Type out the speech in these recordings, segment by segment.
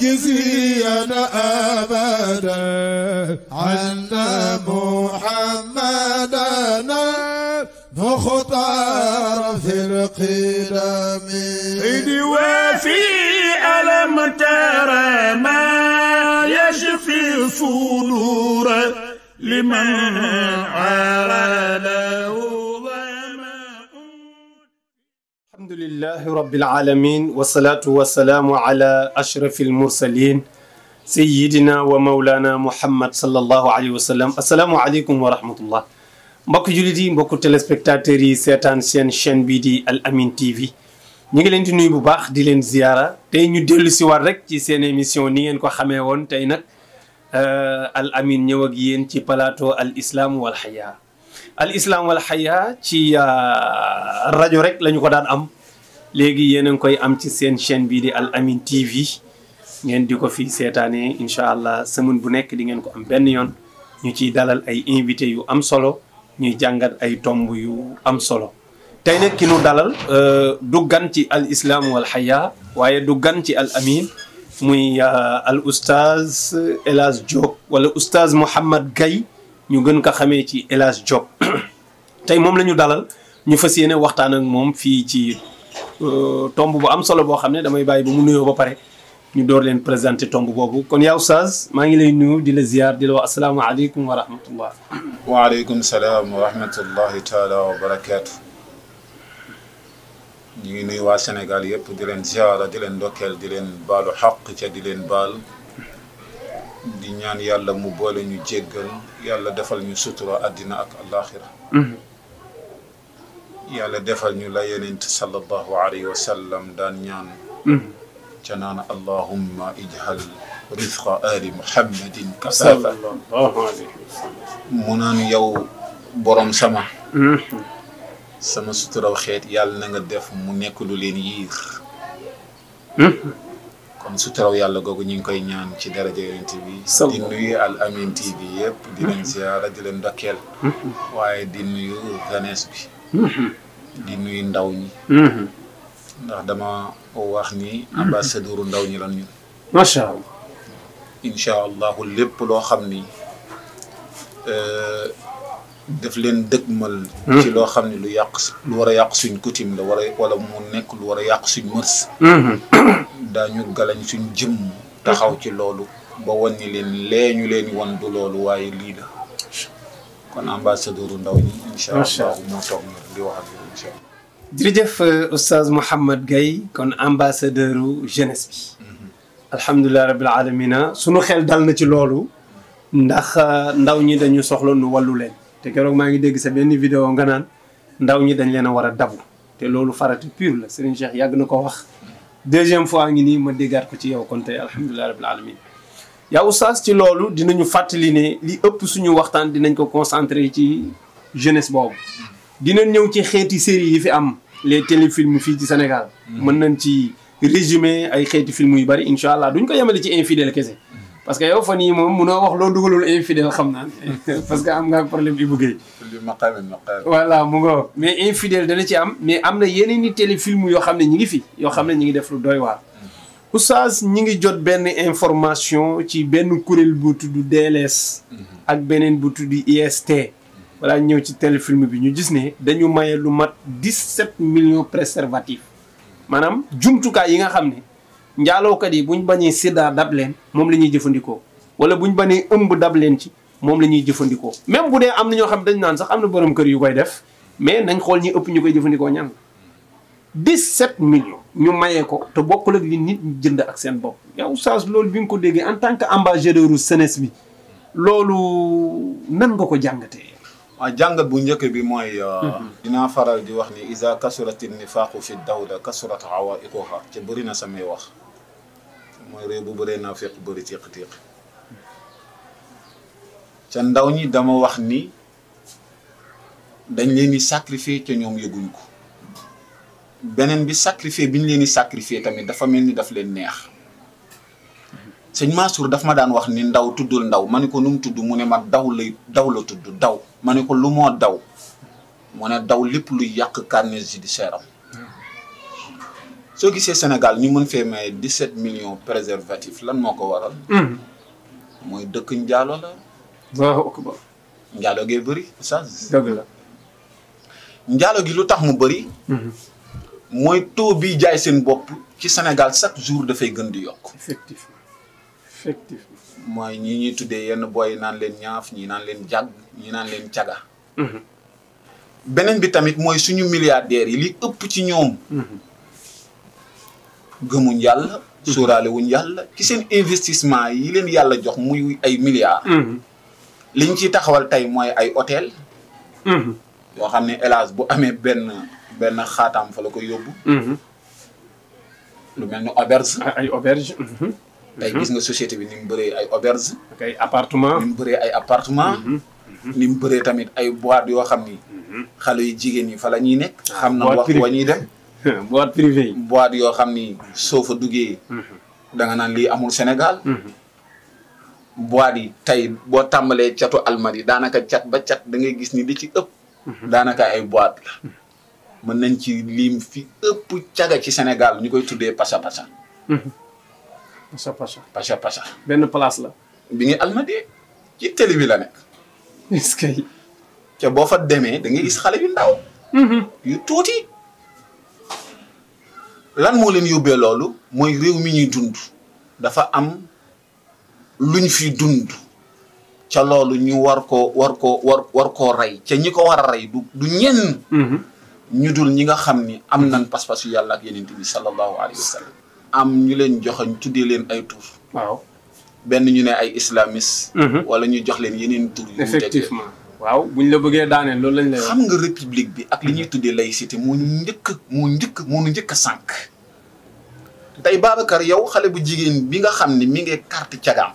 واجزينا أبدا عنا محمدنا مختار في القدم إذ وفي ألم ترى ما يشفي صدور لمن عرضه ظمأ الحمد لله رب العالمين والصلاة والسلام على أشرف المرسلين سيدنا ومولانا محمد صلى الله عليه وسلم السلام عليكم ورحمة الله mbokk jullit yi mbokk téléspectateurs yi seetaan seen chaîne bii di Al Amine TV ñu ngi leen di nuyu bu baax di leen ziyaara tey ñu dellu si waat rek ci seen émission ni ngeen ko xamee woon tey nag Al Amine ñëw ak yéen ci plateau Al Islam wal Haya Al Islam wal Haya ci rajo rek lañu ko daan am léegi yéen a ngi koy am ci seen chaîne bii di Al Amine TV ngeen di ko fi seetaanee incha allah semaine bu nekk di ngeen ko am benn yoon ñu ciy dalal ay invités yu am solo ñuy jàngat ay tomb yu am solo tey nag ki nu dalal du gan ci Al Islam wal Haya waaye du gan ci Al Amine muy al oustaz El Hadj Diop wala oustaz Mouhamad Gaye ñu gën ko xamee ci El Hadj Diop tey moom la ñu dalal ñu fas yéene waxtaan ak moom fii ci tomb bu am solo boo xam ne damay bàyyi ba mu nuyoo ba pare ñu door leen présenter tomb boobu kon yaa oustaz maa ngi lay nuyu di la ziar di la wax asalaamaaleykum wa rahmatullah waaleykum salaam wa rahmatullahi taala wa barakaatu ñu ngi nuyu waa Sénégal yëpp di leen ziara di leen ndokkeel di leen baalu xaq ca di leen baal di ñaan yàlla mu boole ñu jéggal yàlla defal ñu sutura àddina ak alaxira yàlla defal ñu la yenent sallallahu alayhi wa sallam daan ñaan ca naan allahumma ijhal rifqa ali muhammadin kasafa sallallahu alayhi wa sallam mu naan yow borom sama sama suturaw xeet yàlla na nga def mu nekk lu leen yiir kon suturaw yàlla googu ñu ngi koy ñaan ci daraja yonent bi di nuyu Al Amine TV yëpp di leen ziara di leen ndokkeel waaye di nuyu jeunesse bi di nuyu ndaw ñi ndax dama wax ni ambassadeur ndaw ñi lan ñun macha allah incha allahu lépp loo xam ni daf leen dëgmal ci loo xam ne lu yàq lu war a yàq suñ coutume la war a wala mu nekk lu war a yàq suñ mërs daañu galañ suñ jëmm taxaw ci loolu ba wan ni leen lee ñu leen wan du loolu waaye lii la kon ambassadeur ndaw ñi incha allahu moo toog na di wax ak yow incha allah jërëjëf oustaz Mouhamad Gaye kon ambassadeur jeunesse bi alhamdulilah rabbil alamina sunu xel dal na ci loolu ndax ndaw ñi dañu soxla nu wàllu leen te keroog maa ngi dégg sa benn vidéo nga naan ndaw ñi dañ leen a war a dabu te loolu farata pure la Serigne Cheikh yàgg na ko wax deuxième fois ngi nii ma déggaat ko ci yow kon tey alhamdulilah rabbil alamin yaa oustaz ci loolu dinañu fàttali ne li ëpp suñu waxtaan dinañ ko concentré ci jeunesse boobu dinañ ñëw ci xeeti série yi fi am les téléfilms fii ci Sénégal mën nañ ci résumé ay xeeti film yu bari incha allah duñ ko yemale ci infidèle kese parce que yow fan yii moom munoo wax loo dugalul infidèle xam naa parce que am nga problème Ibou Guèye li maqaami maqaami voilà mu nga mais infidèle dana ci am mais am na yeneen i téléfilm yoo xam ne ñi ngi fi yoo xam ne ñi ngi def lu doy waar oustaz ñi ngi jot benn information ci benn kuréel bu tudd DLS ak beneen bu tudd IST voilà ñëw ci téléfilm bi ñu gis ne dañu maye lu mat 17 millions préservatifs maanaam jumtukaay yi nga xam ne njaalookat yi buñ bañee sida dab leen moom la ñuy jëfandikoo wala buñ bañee ëmb dab leen ci moom la ñuy jëfandikoo même bu dee am na ñoo xam dañ naan sax am na borom kër yu koy def mais nañ xool ñi ëpp ñu koy jëfandikoo ñan 17 millions ñu mayee ko te bokkul ak li nit ñi jënd ak seen bopp yow oustaz loolu bi nga ko déggee en tant que ambassadeur u jeunesse bi loolu nan nga ko jàngatee waaw jàngat bu njëkk bi mooy dinaa faral di wax ni isa kasurati nifaaqu fi dawla kasurat awaiquha ca bëri na samay wax mooy réew bu bëree naa fekk bëri tiq-tiq ca ndaw ñi dama wax ni dañ leen di sacrifier ca ñoom yëguñ ko beneen bi sacrifier bi ñu leen di sacrifier tamit dafa mel ni daf leen neex sëñ Mansour daf ma daan wax ni ndaw tuddul ndaw ma ne ko nu mu tudd mu ne ma daw lay daw la tudd daw ma ne ko lu moo daw mu ne daw lépp luy yàq carnet judiciaire am soo gisee Sénégal ñu mën fee may 17 millions préservatifs lan moo ko waral mooy dëkk njaalo la Allahu akbar njaalo gee bëri ça dëgg la njaalo gi lu tax mu bëri mooy taux bi jaay seen bopp ci Sénégal chaque jour dafay gën di yokk effectivement effectivement mooy ñi ñuy tuddee yenn boy yi naan leen ñaaf ñi naan leen jàgg ñi naan leen caga beneen bi tamit mooy suñu milliardaires yi li ëpp ci ñoom gëmuñ yàlla sóoraale wuñ yàlla ci seen investissement yi leen yàlla jox muy ay milliards liñ ciy taxawal tey mooy ay hôtel yoo xam ne hélas bu amee benn benn xaataam fa la ko yóbbu lu mel ni auberge ay auberge tey gis nga société bi ni mu bëree ay auberge ak ay appartement ni mu bëree ay appartement ni mu bëree tamit ay boîte yoo xam ni xale yu jigéen ñi fa la ñuy nekk xam na boîte waxtu privée. wa ñuy dem boîte privée yi boîte yoo xam ni soo fa duggee da nga naan lii amul Sénégal boîte yi tey boo tàmbalee catu almadi daanaka cat ba cat da ngay gis ni li ci ëpp daanaka ay boîte la mën nañ ci lim fi ëpp caga ci Sénégal ñu koy tuddee pasa pasa pacha pacha pasa pasa benn place la bi ngi almadi ci télé bi la nekk est-ce que ca boo fa demee da ngay gis xale yu ndaw yu tuuti lan moo leen yóbbee loolu mooy réew mi ñuy dund dafa am luñ fi dund ca loolu ñu war koo war koo war war koo rey ca ñi ko war a rey du du ñenn ñu dul ñi nga xam ni am nañ pas-pasu yàlla ak yeneen bi sallallahu alayhi wa sallam am ñu leen joxañ tuddee leen ay tur waaw benn ñu ne ay islamiste wala ñu jox leen yeneen tur yu wuute. effectivement waaw buñ la bëggee daaneel loolu lañ lay wax xam nga république bi ak li ñuy tuddee laïcité moo ñu njëkk moo njëkk moo ñu njëkk a sànq tey Babacar yow xale bu jigéen bi nga xam ni mi ngi carte cagaam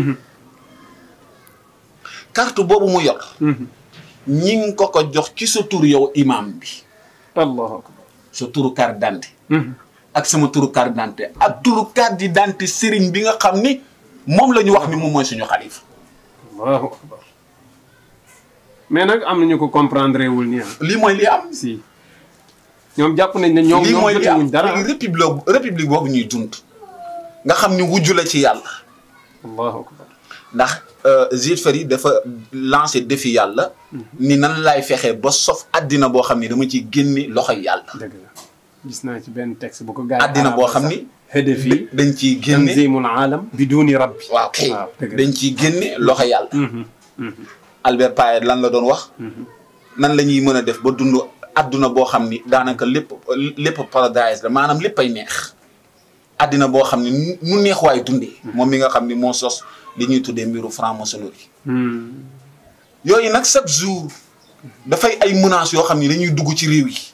carte boobu mu yor ñi ngi ko ko jox ci sa tur yow imam bi allahu akbar sa turu carte d'identité ak sama turu carte d'identité ak turu carte d'identité sëriñ bi nga xam ni moom la ñu wax ni moom mooy suñu xalifa allahu akbar mais nag am nañu ko comprendre wul nii ah lii mooy li am si ñoom jàpp nañ ne ñoom lii ñoom mooy li am jotewuñ dara léegi république république boobu ñuy dund nga xam ni wujju la ci yàlla allahu akbar ndax Jules Ferry dafa lancé défi yàlla ni nan laay fexee ba sof addina boo xam ni dama ciy génne loxoy yàlla dëgg la gis naa ci benn texte bu ko gars yi addina boo xam ni hedef yi dañ ciy génne tanzimul aalam biduni rabbi waaw kay waaw dëgg la dañ ciy génne loxo yàlla Albert Payet lan la doon wax nan la ñuy mën a def ba dund adduna boo xam ni daanaka lépp lépp paradise la maanaam lépp ay neex addina boo xam ni nu- nu neex waay dundee moom mi nga xam ni moo sos li ñuy tuddee mbiru franc-maçonnerie yooyu nag chaque jour dafay ay menaces yoo xam ni dañuy dugg ci réew yi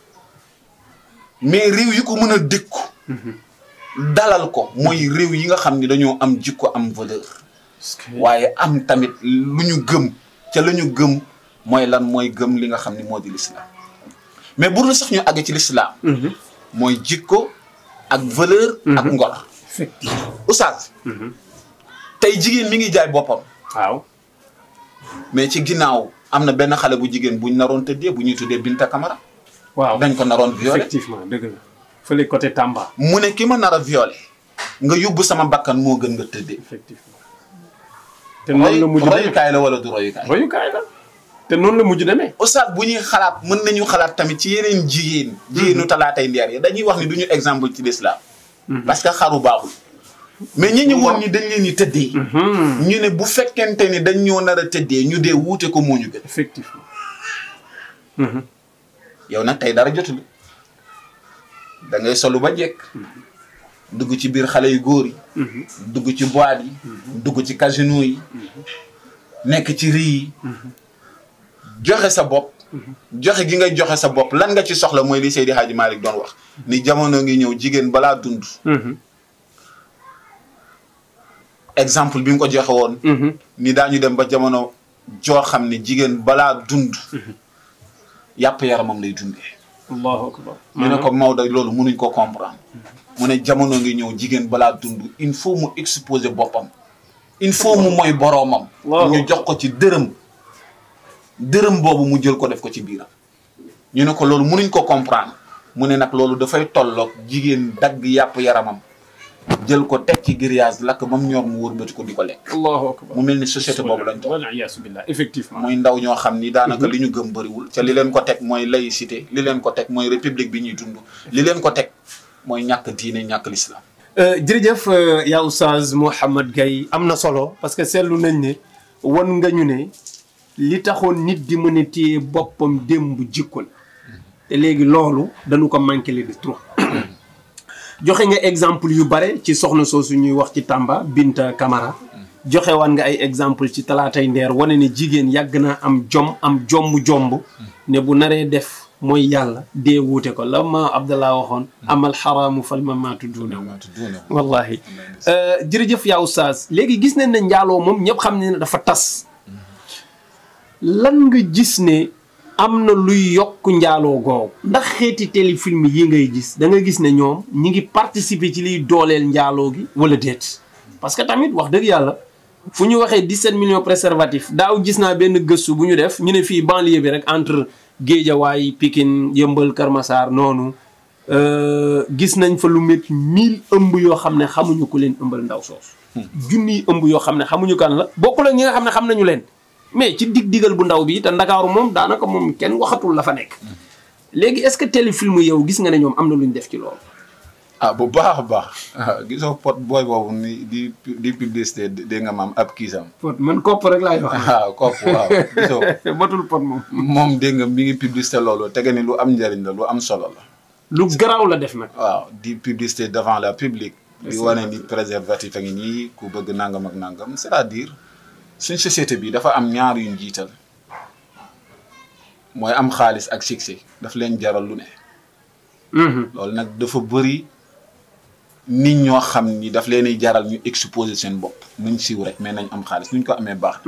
mais réew yi ko mën a dékku dalal ko mooy réew yi nga xam ni dañoo am jikko am valeur waaye am tamit lu ñu gëm ca la ñu gëm mooy lan mooy gëm li nga xam ni moo di l'islam mais bu dul sax ñu àgg ci l'islam mooy jikko ak valeur ak ngor effectivement oustaz tey jigéen mi ngi jaay boppam waaw mais ci ginnaaw am na benn xale bu jigéen buñ naroon tëddee bu ñuy tuddee Binta Camara waaw dañ ko naroon violé effectivement dëgg la fële côté Tamba mu ne ki ma nar a violé nga yóbbu sama bakkan moo gën nga tëddee effectivement te noonu la mujj demee royukaay la wala du royukaay royukaay la te noonu la mujj demee oustaz bu ñuy xalaat mën nañu xalaat tamit ci yeneen jigéen jigéenu talaatay ndeer yi dañuy wax ni du ñu exemple ci l'islam parce que xaru baaxul mais ñi ñu woon ni dañ leen di tëddee ñu ne bu fekkente ni dañ ñoo nar a tëddee ñu dee wuute ko moo ñu gën effectivement yow nag tey dara jotul da ngay solu ba jekk dugg ci biir xale yu góor yi dugg ci boîte yi dugg ci casino yi nekk ci rii yi joxe sa bopp joxe gi ngay joxe sa bopp lan nga ci soxla mooy li Seydi Hadji Malick doon wax ni jamono ngi ñëw jigéen balaa dund exemple bi nga ko joxe woon ni daañu dem ba jamono joo xam ne jigéen balaa dund yàpp yaramam lay dundee allahu akbar ñu ne ko Maodo loolu mënuñ ko comprendre mu ne jamono ngi ñëw jigéen balaa dund il faut mu exposer boppam il faut mu mooy boroomam Waaw. ñu jox ko ci dërëm dërëm boobu mu jël ko def ko ci biiram ñu ne ko loolu mënuñ ko comprendre mu ne nag loolu dafay tolloog jigéen dagg yàpp yaramam jël ko teg ci grillage lakk ba mu ñor mu wërbati ko di ko lekk allahu akbar mu mel ni société boobu lañ toll wal iyaasu billah effectivement muy ndaw ñoo xam ni daanaka li ñu gëm bëriwul ca li leen ko teg mooy laïcité li leen ko teg mooy république bi ñuy dund li leen ko teg mooy ñàkk diine ñàkk l'islam jërëjëf yaa oustaz Mouhamed Gaye am na solo parce que seetlu nañ ne wan nga ñu ne li taxoon nit di mën a téye boppam démb jikko la te léegi loolu dañu ko manqué le de trop joxe nga exemple yu bare ci soxna soosu ñuy wax ci Tamba Binta Camara joxe waan nga ay exemple ci talaatay ndeer wane ne jigéen yàgg naa am jom am jomb-jomb ne bu naree def mooy yàlla dee wuute ko la ma Abdallah waxoon amal xaraamu fal ma maatu duuna wallahi jërëjëf yaa oustaz léegi gis nañ ne njaaloo moom ñëpp xam ne dafa tas lan nga gis ne am na luy yokk njaaloo googu ndax xeeti téléfilm yi ngay gis da nga gis ne ñoom ñi ngi participer ci liy dooleel njaaloo gi wala déet parce que tamit wax dëgg yàlla fu ñu waxee 17 millions préservatifs daaw gis naa benn gëstu bu ñu def ñu ne fii banlieue bi rek entre Géejawaay Pikine Yëmbal Kër Massar noonu gis nañ fa lu métti mille ëmb yoo xam ne xamuñu ku leen ëmbal ndaw soosu junniy ëmb yoo xam ne xamuñu kan la bokkul ak ñi nga xam ne xam nañu leen mais ci dig digal bu ndaw bi te ndakaaru moom daanaka moom kenn waxatul la fa nekk léegi est-ce que téléfilm yow gis nga ne ñoom am na lu ñu def ci loolu ah bu baax a baax gisoo pot booy boobu ni di di publicité dégg nga maam ab kiisam pot man kopp rek laay wax waaw kopp waaw gisoo batul pot moom moom dégg nga mi ngi publicité loolu tege ni lu am njëriñ la lu am solo la lu garaaw la def nag waaw di publicité devant la public di wane ni préservatif a ngi nii ku bëgg nangam ak nangam c'est-à-dire suñ société bi dafa am ñaar yuñ jiital mooy am xaalis ak succès daf leen jaral lu ne loolu nag dafa bëri nit ñoo xam ni daf leen di jaral ñu exposer seen bopp nuñ siiw rek mais nañ am xaalis nuñ ko amee baax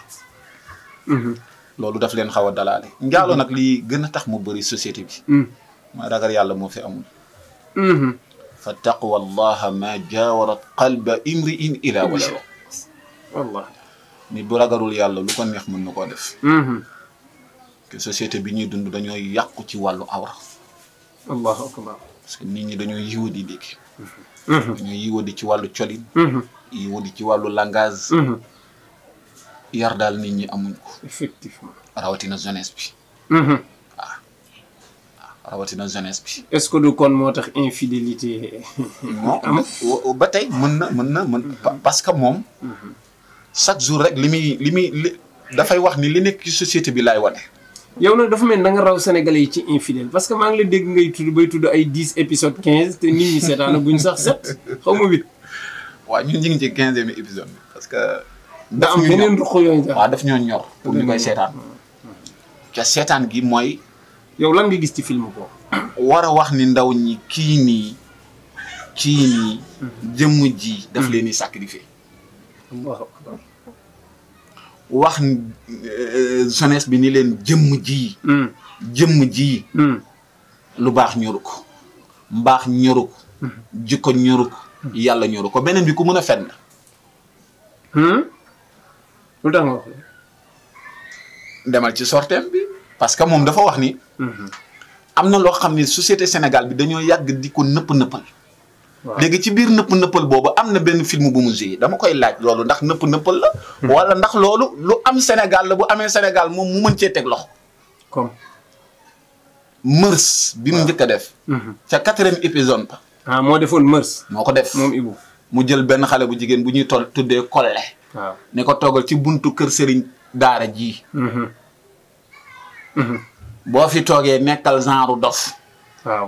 loolu daf leen xaw a dalaale njaaloo nag lii gën a tax mu bëri société bi mooy ragal yàlla moo fi amul fa taqwa allaha ma jaawarat qalba imri in ila wala wallahi nit bu ragalul yàlla lu ko neex mën na koo def que société bi ñuy dund dañoo yàqu ci wàllu awra allahu akbar parce que nit ñi dañoo yiwadi léegi dañoo yiwadi ci wàllu colin yiwadi ci wàllu langage yar daal nit ñi amuñ ko effectivement rawatina jeunesse bi waaw rawatina jeunesse bi est-ce que du kon moo tax infidélité non ba tey mën na mën na mën parce que moom chaque jour rek li muy li muy li dafay wax ni li nekk ci société bi laay wane yow nag dafa mel da nga raw sénégalais yi ci infidèle parce que maa ngi la dégg ngay tudd bay tudd ay dix épisode quinze te nit ñi seetaan guñ sax sept xaw ma huit waaw ñun ñu ngi ci quinzième épisode bi parce que da am beneen ruq yooyu waaw daf ñoo ñor pour ñu koy seetaan ca seetaan gi mooy yow lan nga gis ci film boobu war a wax ni ndaw ñi kii nii kii nii jëmm ji daf leen di sacrifier allahu akbar wax jeunesse bi ni leen jëmm ji jëmm ji lu baax ñoru ko mbaax ñoru ko jikko ñoru ko yàlla ñoru ko beneen bi ku mën a fen la lu tax nga wax demal ci sorteem bi parce que moom dafa wax ni am na loo xam ni société Sénégal bi dañoo yàgg di ko nëpp nëppal léegi ci biir nëpp nëppal boobu am na benn film bu mu joué dama koy laaj loolu ndax nëpp nëppal la wala ndax loolu lu am Sénégal la bu amee Sénégal moom mu mën cee teg loxo comme mërs bi mu njëkk a def ca quatrième épisode ba ah moo defoon mërs moo ko def moom Ibou mu jël benn xale bu jigéen bu ñuy toll tuddee kolle waaw ne ko toogal ci buntu kër sëriñ daara ji boo fi toogee nekkal genre dof waaw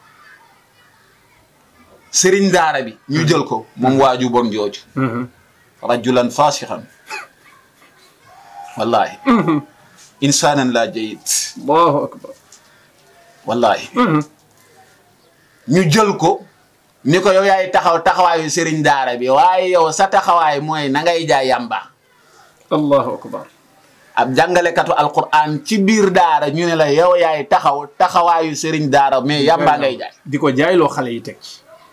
sëriñ daara bi ñu jël ko moom waaju bon jooju rajulan fasixan wallahi insaanan laa jayit allahu akbar wallahi ñu jël ko ni ko yow yaay taxaw taxawaayu sëriñ daara bi waaye yow sa taxawaay mooy na ngay jaay yamba allahu akbar ab jàngalekatu alquran ci biir daara ñu ne la yow yaay taxaw taxawaayu sëriñ daara mais yamba ngay jaay di ko jaayloo xale yi teg ci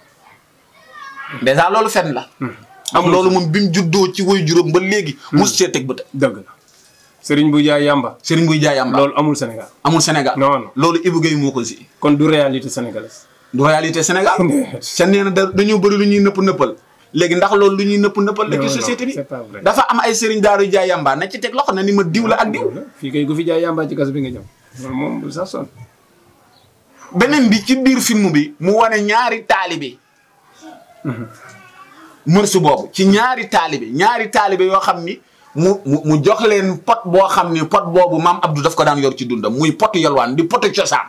dèjà loolu fen la am loolu moom bi mu juddoo ci way juróom ba léegi mus see teg bët dëgg la sëriñ bu jaay yàmba. sëriñ buy jaay yàmba loolu amul Sénégal. amul Sénégal non non loolu Ibou Guèye moo ko si kon du réalité sénégalaise. du réalité Sénégal ca nee na da dañoo bëri lu ñuy nëpp nëppal léegi ndax loolu lu ñuy nëpp nëppal la Non, ci non, société bi c'est pas vrai. dafa am ay sëriñ daaru jaay yàmba na ci teg loxo na ni ma diw la ak diw fii kay gu fi jaay yàmba ci kaso bi nga jëm. loolu moom bu sax sonn. beneen bi ci biir film bi mu wane ñaari taalibe mërsu boobu ci ñaari taalibe ñaari taalibe yoo xam ni mu mu mu jox leen pot boo xam ni pot boobu maam Abdou daf ko daan yor ci dundam muy potu yalwaan di potu cosaan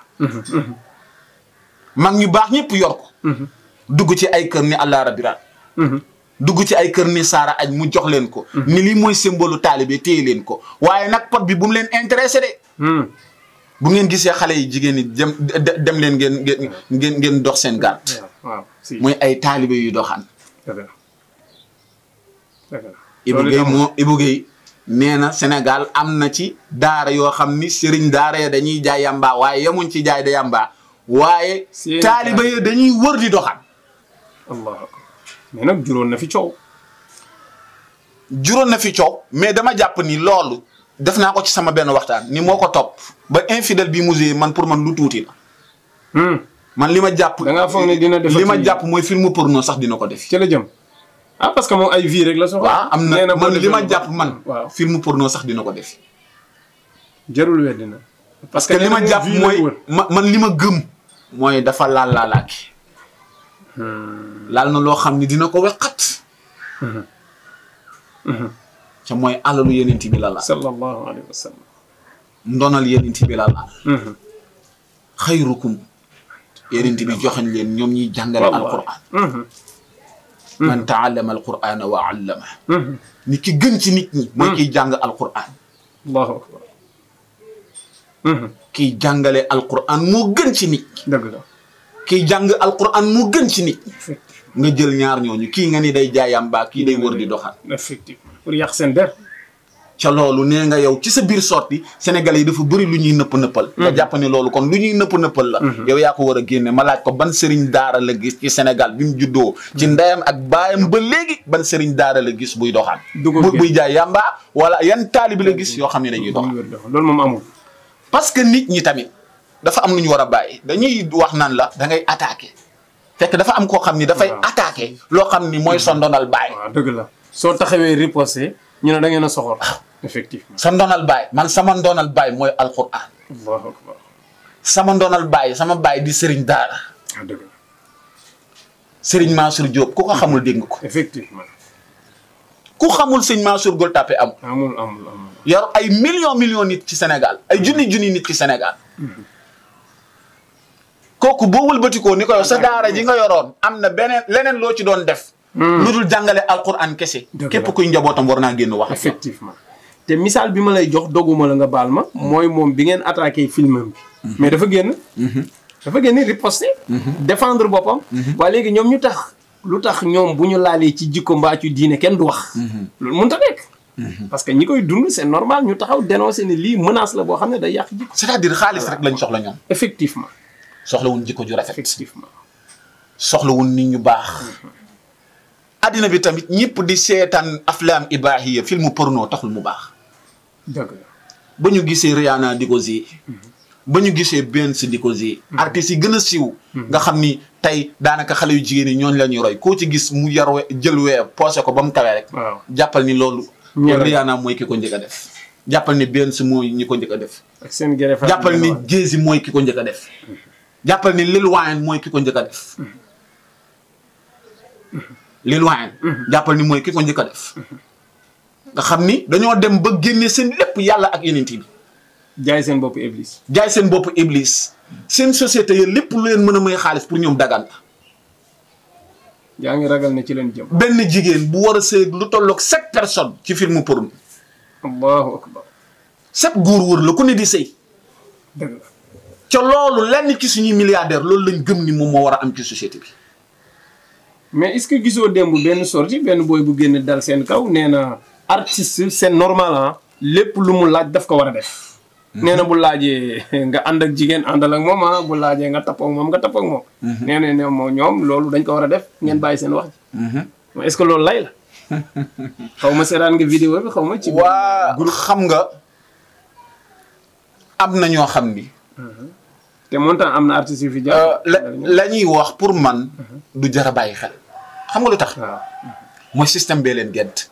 mag ñu baax ñëpp yor ko dugg ci ay kër ni allah rabiraat dugg ci ay kër ni saara aj mu jox leen ko ni lii mooy symbole taalibe téye leen ko waaye nag pot bi bu mu leen intéressé de bu ngeen gisee xale yi jigéen ñi dem de- dem leen ngeen ngeen ngeen ngeen dox seen gàtt waaw si. muy ay taalibe yu doxaan dëgg la dëgg la. Ibou loolu Guèye amul. moo Ibou Guèye nee na Sénégal am na ci daara yoo xam ni sëriñ daara ya dañuy jaay yamba waaye yemuñ ci jaay da yamba waaye Seen taalibe ya dañuy wër di doxaan allahu akbar mais nag juróon na fi coow. juróon na fi coow mais dama jàpp ni loolu def naa ko ci sama benn waxtaan ni moo ko topp ba infidèle bi musée man pour man lu tuuti la man li ma jàpp Da ngaa foog ne dina defati- li ma jàpp mooy film porno sax dina ko def ci la jëm. ah parce que moom ay vie rek la soxla. waaw am nee na boo man li defee ma lu jàpp baax. man waaw film porno sax dina ko def jarul weddi na. parce que li ma jàpp mooy ma man li ma gëm mooy dafa laal laalaaki laal na loo xam ni dina ko weqat ca mooy alalu yenent bi la laal sallallahu alayhi wa sallam. ndonal yenent bi la laal xayrukum yenent bi joxañ leen ñoom ñuy jàngale alquran man taallama alqurana wa allama ni ki gën ci nit ñi mooy kiy jàng alquran allahu akbar. kiy jàngale alquran moo gën ci nit ñi dëgg la. kiy jàng alquran moo gën ci nit ñi nga jël ñaar ñooñu kii nga ni day jaayam baa kii day wër di doxal effectivement pour yàq seen der. ca loolu nee nga yow ci sa biir sorti sénégalais yi dafa bëri lu ñuy nëpp nëppal nga jàpp ne loolu kon lu ñuy nëpp nëppal la yow yaa ko war a génne ma laaj ko ban sëriñ daara la gis ci Sénégal bi mu juddoo ci ndeyam ak baayam ba léegi ban sëriñ daara la gis buy doxaan Dugub bu gi. buy jaay yamba wala yan taalibi la gis yoo xam ne dañuy doxaan loolu moom amul. parce que nit ñi tamit dafa am lu ñu war a bàyyi dañuy wax naan la da ngay attaqué fekk dafa am koo xam ni dafay Waaw. attaqué loo xam ni mooy sa ndonal baay waaw dëgg la. soo taxawee riposté ñu ne da ngeen a soxor. effectivement. sa ndonal baay man sama ndonal baay mooy alquran allahu akbar. sama ndonal baay sama baay di sëriñ daara ah dëgg la. sëriñ Mansour Diop ku ko xamul dégg nga ko effectivement. ku xamul sëñ Mansour Gueule Tapée am amul amul amul. yor ay millions millions nit ci Sénégal ay junni junni nit ci Sénégal kooku boo wëlbatikoo ni ko yow sa daara ji nga yoroon am na beneen leneen loo ci doon def lu dul jàngale alquran kese Dëgg la. képp kuy njabootam war naa génn wax ak yow. effectivement. te misaal bi ma lay jox doguma la nga baal ma. mooy moom bi ngeen attaqué filmam bi. mais dafa génn. dafa génn riposté. défendre boppam. waa léegi ñoom ñu tax lu tax ñoom bu ñu laalee ci jikko mbaa ci diine kenn du wax. loolu mënut a nekk. parce que ñi koy dund c'est normal ñu taxaw dénoncer ne lii menace la boo xam ne day yàq jikko. c'est-à-dire xaalis rek lañ soxla ñoom effectivement soxlawuñ jikko ju rafet effectivement. soxlawuñ nit ñu baax addina bi tamit ñëpp di seetaan aflaam ibaahiya film porno taxul mu baax dëgg la. ba ñu gisee Rihanna di ko zi ba ñu gisee Beyoncé di ko zi artistes yi gën a siiw nga xam ni tey daanaka xale yu jigéen ñi ñooñu la ñuy roy koo ci gis mu yar we- jël wee poosé ko ba mu kawee rek waaw. jàppal ni loolu Ñëw rek. Rihanna mooy ki ko njëkk a def jàppal ni Beyoncé mooy ñi ko njëkk a def ak seen gere fa. jàppal ni Jay-Z mooy ki ko njëkk a def jàppal ni Lil Wayne mooy ki ko njëkk a def Lil Wayne jàppal ni mooy ki ko njëkk a def nga xam ni dañoo dem ba génne seen lépp yàlla ak yeneen bi jaay seen bopp iblis. jaay seen bopp iblis seen société yi lépp lu leen mën a may xaalis pour ñoom dagan la yaa ngi ragal ne ci leen jëm. benn jigéen bu war a sëy lu tolloog sept personnes ci film porno allahu akbar. sept góor wër la ku ne di sëy dëgg la. ca loolu lenn ci suñuy milliardaire loolu lañ gëm ni moom moo war a am ci société bi mais est-ce que gisoo démb benn sortie benn booy bu génn dal seen kaw nee na artiste c'est normal ah lépp lu mu laaj daf ko war a def. nee na bu laajee nga ànd ak jigéen àndal ak moom ah bu laajee nga tappoo ak moom nga tappoo ak moom. nee na ne moom ñoom loolu dañ ko war a def ngeen bàyyi seen wax ji. mais est-ce que loolu lay la. xaw ma seetaan nga vidéo bi xaw ma. ci waa xam nga am na ñoo xam ni te montant am na artistes yu fi euh, jaar. la la ñuy wax pour man du jar a bàyyi xel xam nga lu tax waaw. mooy système bee leen gedd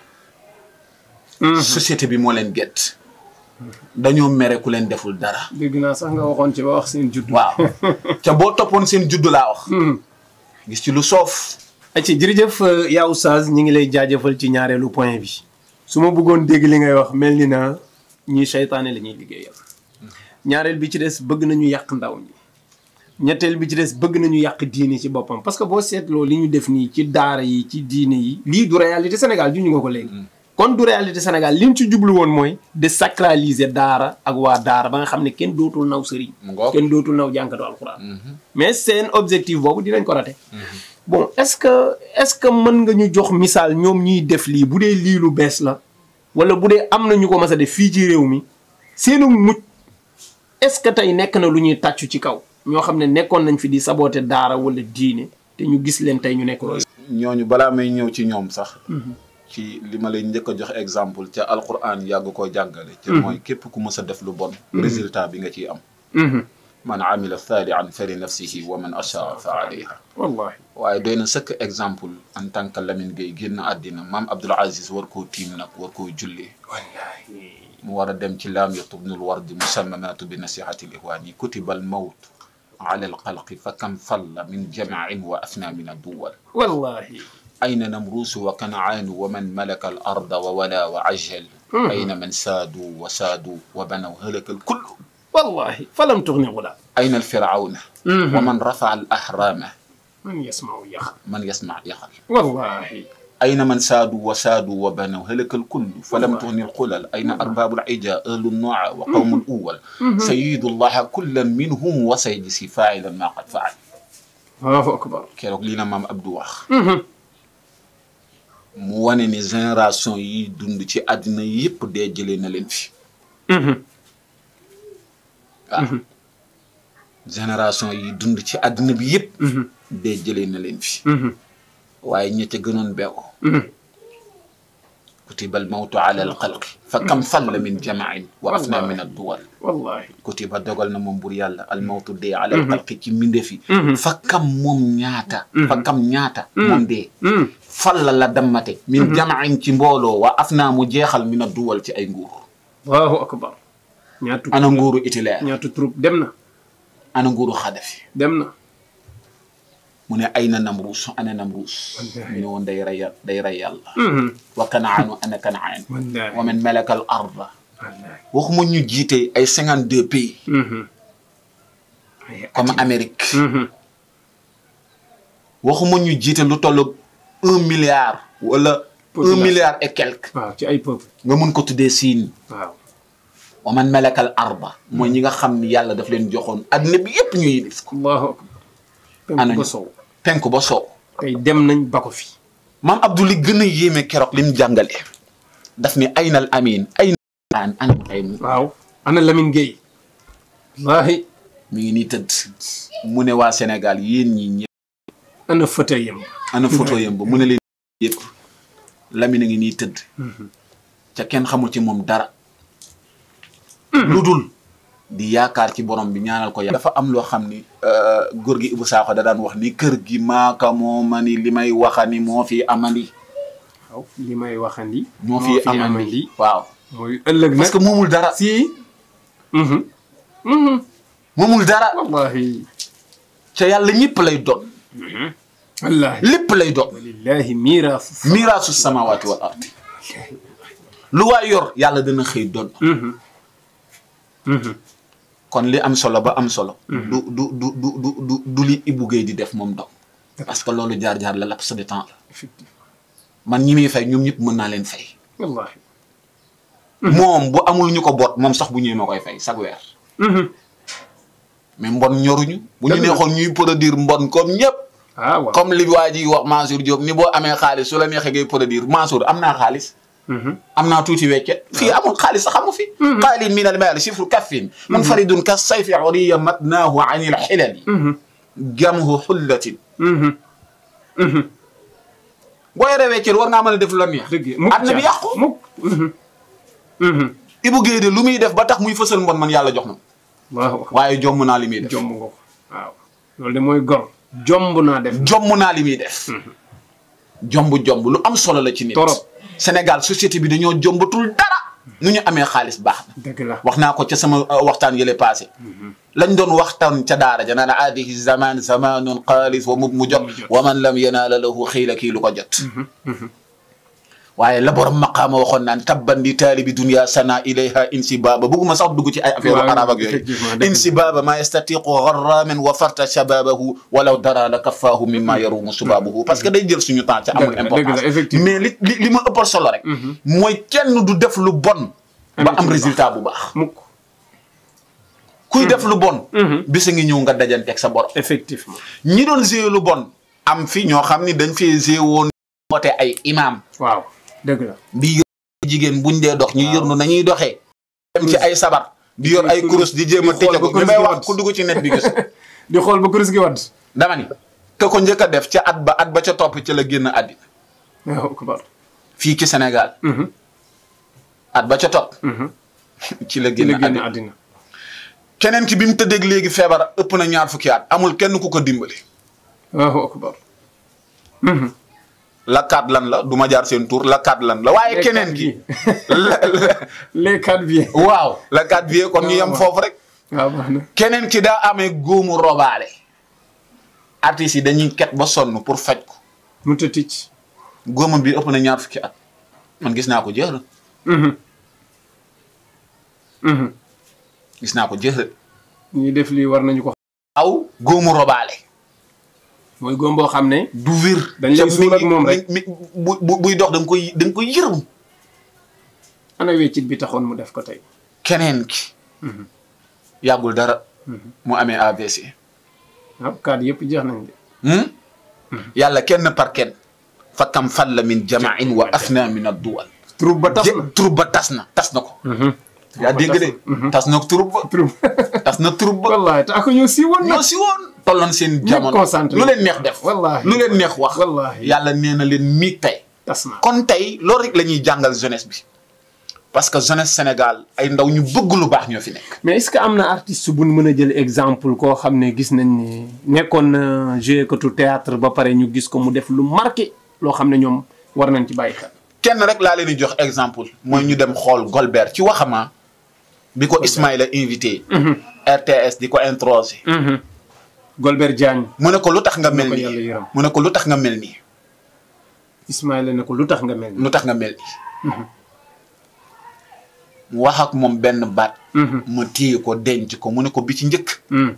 société bi moo leen gedd dañoo mere ku leen deful dara dégg naa sax nga waxoon ci ba wax seen judd. waaw te boo toppoon seen juddu laa wax gis ci lu soof ci jërëjëf yaa oustaz ñi ngi lay jaajëfal ci ñaareelu point bi su ma bëggoon dégg li ngay wax mel ni na ñii seytaane la ñuy liggéeyal ñaareel bi ci des bëgg nañu yàq ndaw ñi ñetteel bi ci des bëgg nañu yàq diine ci boppam parce que boo seetloo li ñu def nii ci daara yi ci diine yi lii du réalité Sénégal ju ñu nga ko léegi kon du réalité Sénégal li ñu ci jublu woon mooy de sacraliser daara ak waa daara ba nga xam ne kenn dootul naw sëriñ Mu ngoog. kenn dootul naw jànkatu alxuraan mais seen objectif boobu dinañ ko raté bon est-ce que est-ce que mën nga ñu jox misaal ñoom ñuy def lii bu dee lii lu bees la wala bu dee am na ñu ko mas a def fii ci réew mi seenu mucc est-ce que tey nekk na lu ñuy tàccu ci kaw ñoo xam ne nekkoon nañ fi di saboter daara wala diine te ñu gis leen tey ñu nekk loolu. ñooñu balaa may ñëw ci ñoom sax ci li ma lay njëkk a jox exemple ca alquran yàgg koo jàngale ca mooy képp ku mës a def lu bon résultat bi nga ciy am man amila saalihan fa li nafsihi wa man achaa fa alayha wallahi waaye doy na sëkk exemple en tant que Lamine Gueye génn àddina maam Abdoul Aziz war koo tiim nag war koo jullee wallahi mu war a dem ci laam yatubnul wardi musammamaatu bi nasihati lihwaani kutiba al mawt ala alxalqi fa kam falla min jamain wa afna min adduwal wallahi أين نمروس وكنعان ومن ملك الأرض وولا وعجل أين من سادوا وسادوا وبنوا هلك الكل wallahi falam tughni gula أين الفرعون ومن رفع الأحرام man yasmau yax من يسمع يخل wallahi أين من سادوا وسادوا وبنوا هلك الكل فلم تغن القلل أين أرباب العجاء أهل النوع وقوم الأول سيد الله كلا منهم وسيجزي فاعلا ما قد فعل allahu akbar keroog lii na maam Abdou wax mu wane ni génération yi dund ci àddina yépp dee jëlee na leen fi waaw génération yi dund ci àddina bi yépp dee jëlee na leen fi waaye ña ca gënoon beew kutiba al mawtu ala al xalqi fa kam falla min jamain wa afna min adduwal wallahi kutiba dogal na moom bur yàlla al mawtu dee ala al xalqi ci mbindeef yi fa kam moom ñaata fa kam ñaata moom dee falla la dammate min jamain ci mbooloo wa afna mu jeexal min adduwal ci ay nguur allahu akbar ñaatu ana nguuru Hitler ñaatu troupe dem na ana nguuru Xadafi dem na mu ne ay na Namruus ana Namruus mu ne woon day rey day rey yàlla wa kanaanu ana kanaan wallahi wa man malaka al arda wallahi waxuma ñu jiite ay cinquante deux pays comme Amérique waxuma ñu jiite lu tollu un milliard wala un Population. milliard et quelque waaw ci ay peuple nga mun ko tuddee siin waaw wa man malaka al arda mooy ñi nga xam ni yàlla daf leen joxoon adduna bi yépp ñu yilif ko allahu akbar Ana penku ba ñu. sow penku ba soow tey dem nañ ba ko fi maam Abdou li gën a yéeme keroog li mu jàngale daf ni aynal amin ayna an an ay waaw ana Lamine Gueye wallahi mi ngi nii tëdd mu ne waa Sénégal yéen ñi ñëpp ana fauteuil yam ana photo yam ba mu ne leen yëpp Lamine a ngi nii tëdd ca kenn xamul ci moom dara lu dul di yaakaar ci borom bi ñaanal ko yàlla dafa am loo xam ni góor gi Ibou Sakho da daan wax ni kër gi maaka moo ma ni li may waxani moo fi amandi waaw li may waxandi moo fi amandi waaw mooy ëllëg nag parce que moomul dara si moomul dara wallahi ca yàlla ñëpp lay doon wallahi lépp lay doon walillahi miiraas miraasu samawaati wal ardi lu waay yor yàlla dana xëy doon kon li am solo ba am solo du du du du du du du li Ibou Guèye di def moom dong parce que loolu jaar-jaar la laps de temps la effectivement man ñi muy fay ñoom ñëpp mën naa leen fay wallahi moom bu amul ñu ko boot moom sax bu ñëwee ma koy fay chaque weer mais mbon ñoruñu bu ñu Dëgg la. neexoon ñuy produire mbon comme ñëpp ah waaw comme li waa ji wax Mansour Diop ni boo amee xaalis su la neexee ngay produire Mansour am naa xaalis am naa tuuti weccet fii amul xaalis sax amu fi qaalin min al maali sifru kaffin munfaridun ka sayfi uriya matnaahu an il xilali jamhu xullatin boo yoree weccet war ngaa mën a def lu la neex dëgg mukk àdduna bi yàqu mukk Ibou Guèye de lu muy def ba tax muy fësal mbon man yàlla jox na ma waaw waaye jomm naa li muy def jomb nga ko waaw loolu de mooy gor jomb naa def jomm naa li muy def jomb jomb lu am solo la ci nit Torop. Sénégal société bi dañoo jombatul dara nu ñu amee xaalis baax na dëgg la wax naa ko ca sama uh, waxtaan yële passé lañ doon waxtaan ca daara ja naan aadihi zaman zamanun xaalis wa mub mu jot wa man lam yanaala lahu xiila kii lu ko jot waaye la borom maqaama waxoon naan tabban li taalibi dunia sana ilayha insibaaba bugguma sax dugg ci ay affaire Waaw, arab ak yooyu effectivement, dëgg la. insibaaba ma yastatiqu garramin wa farta shababahu walaw dara la kaffaahu mimma yarumu subabuhu parce que day jël suñu temps ca amul Dëgg la, importance dëgg la, effectivement. mais li li li ma ëppal solo rek mooy kenn du def lu bon ba Amit am lu baax. résultat bu baax mukk kuy def lu bon bisa ngi ñëw nga dajanteeg sa borom effectivement ñi doon gérer lu bon am fi ñoo xam ni dañ fee gérer woon woote ay imam waaw dëgg la di yor jigéen buñ dee dox ñu yërnu nañuy doxee dem ci ay sabar di yor ay kurus di jéem a Di xool tëcce ko ba li kurus may gi wax wadd. ku dugg ci net bi gis di xool ba kuris gi wadd dama ni ka ko njëkk a def ca at ba at ba ca topp ca la génn àddina waaw akbar fii ci Sénégal Mhm. at ba ca topp ci la ci génn la génn àddina àddina keneen ki bi mu tëddeeg léegi feebar ëpp na ñaar fukki at amul kenn ku ko dimbali waaw akbar la kaat lan la du ma jaar seen tur la kaat lan la waaye keneen ki la- la- les quatre biens waaw la kaat vie kon ñu yem waaw. foofu rek waaw baax na keneen ki daa amee góomu robaale artistes yi dañuy ket ba sonn pour faj ko mu ta ticc góomam bi ëpp na ñaar fukki at man gis naa ko jeex gis naa ko jeex ñuy def lii war nañu ko aw góomu robaale mooy góom boo xam ne du wér Dañ lay te suul ak mi- moom mi- rek. mi- bu bu- buy dox da nga koy da nga koy yërëm ana weccit bi taxoon mu def ko tey keneen ki yàggul dara mu amee AVC waaw kaat yëpp jeex nañ de hmm? yàlla kenn par kenn fa kam falla min jamain wa afna min adduwal troupe ba tas Je- na troupe ba tas na tas na ko yaa dégg de tas na troupe ba troupe tas na troupe ba wallahi te ako ñoo si woon ñoo nag si woon tolloon seen jamono concentré. lu leen neex def Wallahi. lu leen neex wax Wallahi. yàlla nee na leen miig tey tas na kon tey loolu rek la ñuy jàngal jeunesse bi parce que jeunesse Sénégal ay ndaw ñu bëgg lu baax ñoo fi nekk mais est-ce que am na artiste bu ñu mën a jël exemple koo xam ne gis nañ ni nekkoon na joué katu théâtre ba pare ñu gis ko mu def lu marqué loo xam ne ñoom war nañ ci bàyyi xel. kenn rek laa leen di jox exemple mooy ñu dem xool Golbert ci waxama bi ko Ismaïla invité RTS di ko introsé Golbert Diagne mu ne ko lu tax nga mel ko yàlla nii yërëm. mu ne ko lu tax nga mel nii Ismaïla ne ko lu tax nga mel ni lu tax nga mel nii mu wax ak moom benn baat ma téye ko denc ko mu ne ko bi ci njëkk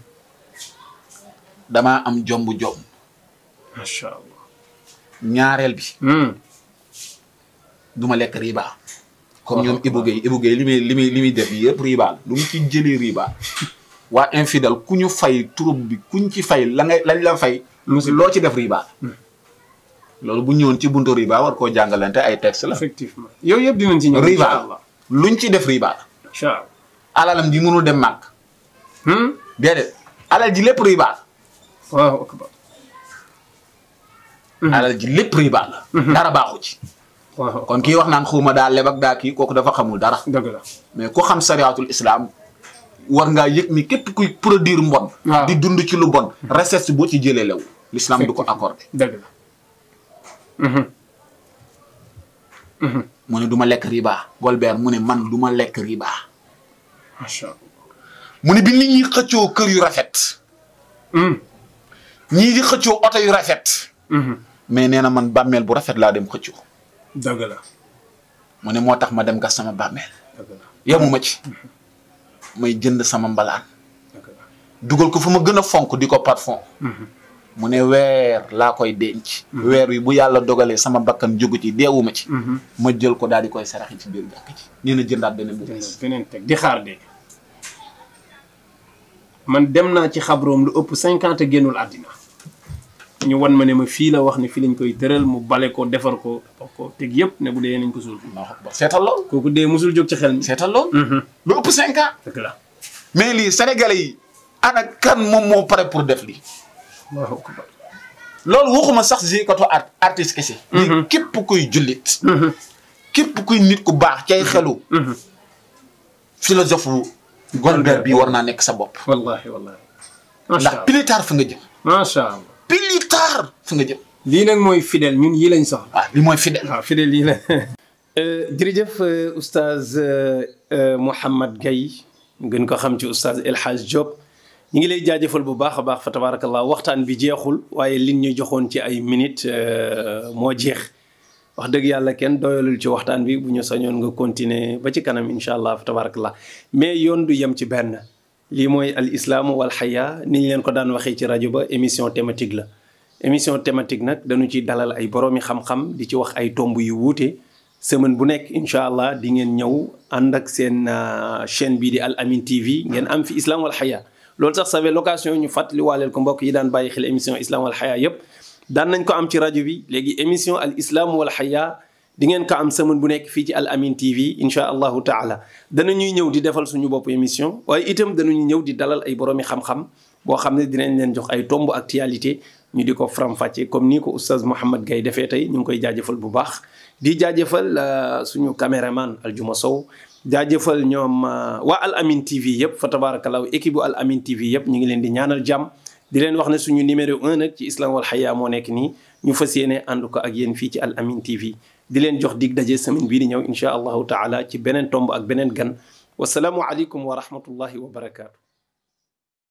damaa am jomb jomb macha allah. ñaareel bi du ma lekk riba comme ñoom Ibou Guèye Ibou Guèye li muy li muy li muy def yëpp riba la lu mu ci jëlee riba waa infidèle ku ñu fay troupe bi kuñ ci fay la ngay lañ la fay loo ci def riba loolu bu ñëwoon ci buntu riba war koo jàngalante ay texte la effectivement yow yëpp dinañ ci ñëw. riba incha allah luñ ci def riba la incha allah. alalam ji mënul dem màgg déedéet alal ji lépp riba la waaw akbar. alal ji lépp riba la dara baaxu ci waaw kon kii wax naan xuuma daa leb ak daa kii kooku dafa xamul dara dëgg la. mais ku xam sariatul islam war ngaa yëg ni képp kuy produire mbon Waaw. di dund ci lu bon recette boo ci jëlee lew l'islam du ko accordé dëgg la. mu ne du ma lekk riba Golbert mu ne man du ma lekk riba macha allah. mu ne bi nit ñi xëccoo kër yu rafet ñii di xëccoo oto yu rafet mais nee na man bàmmeel bu rafet laa dem xëccoo dëgg la. mu ne moo tax ma dem gas sama bàmmeel dëgg la. yemuma ci may jënd sama mbalaan dëgg la. dugal ko fu ma gën a fonk di ko parfum mu ne weer laa koy denc weer wi bu yàlla dogalee sama bakkan jógu ci deewuma ci ma jël ko daal di koy saraxi ci biir jàkk ci nee na jëndaat beneen bu bees beneen teg di xaar de man dem naa ci xabroom lu ëpp cinquante génnul àddina ñu wan ma ne ma fii la wax ne fii lañ koy tëral mu bale ko defar ko wax ko teg yëpp ne bu dee nañ ko suul Allahu akbar seetal lool kooku dee musul jóg ci xel mi seetal lool lu ëpp cinq ans dëgg la mais lii sénégalais yi ana kan moom moo pare pour def lii Allahu akbar loolu waxuma sax jikatu art artiste kese lii képp kuy jullit képp kuy nit ku baax cay xelu philosophe Golbert bi war naa nekk sa bopp wallahi wallahi macha ndax allah plus tard fi nga jëm macha allah plus tard fi nga jëm lii nag mooy fidèle ñun yii lañ soxla waaw li mooy fidèle waaw fidèle yii la jërëjëf oustaz Mouhamad Gaye gën ko xam ci oustaz El Hadj Diop ñu ngi lay jaajëfal bu baax a baax fa tabarakallah waxtaan bi jeexul waaye liñ ñu joxoon ci ay minutes moo jeex wax dëgg yàlla kenn doyalul ci waxtaan bi bu ñu sañoon nga continuer ba ci kanam incha allah fa tabarakallah mais yoon du yem ci benn lii mooy al islaamu wal xaya ni ñu leen ko daan waxee ci rajo ba émission thématique la émission thématique nag dañu ci dalal ay boroomi xam-xam di ci wax ay tomb yu wuute semaine bu nekk incha allah di ngeen ñëw ànd ak seen chaîne bii di Al Amine TV ngeen am fi islam wal xaya loolu sax savait location ñu fàttali waaleel ko mbokk yi daan bàyyi xel émission islam wal xaya yépp daan nañ ko am ci rajo bi léegi émission al islam wal xaya di ngeen ko am semaine bu nekk fii ci Al Amine TV incha allahu taala danañuy ñëw di defal suñu bopp émission waaye itam danañu ñëw di dalal ay boroomi xam-xam boo xam ne dinañ leen jox ay tomb actualité ñu di ko faram-fàcce comme nii ko oustaz Mouhamad Gaye defee tey ñu ngi koy jaajëfal bu baax di jaajëfal suñu caméraman Aljuma Sow jaajëfal ñoom waa Al Amine TV yëpp fa tabarakallahu équipe bu Al Amine TV yëpp ñu ngi leen di ñaanal jàmm di leen wax ne suñu numéro un nag ci islam wal xaya moo nekk nii ñu fas yéene ànd ko ak yéen fii ci Al Amine TV di leen jox dig daje semaine bii di ñëw incha allahu taala ci beneen tomb ak beneen gan wasalaamu aleykum wa rahmatullahi wa barakaatu.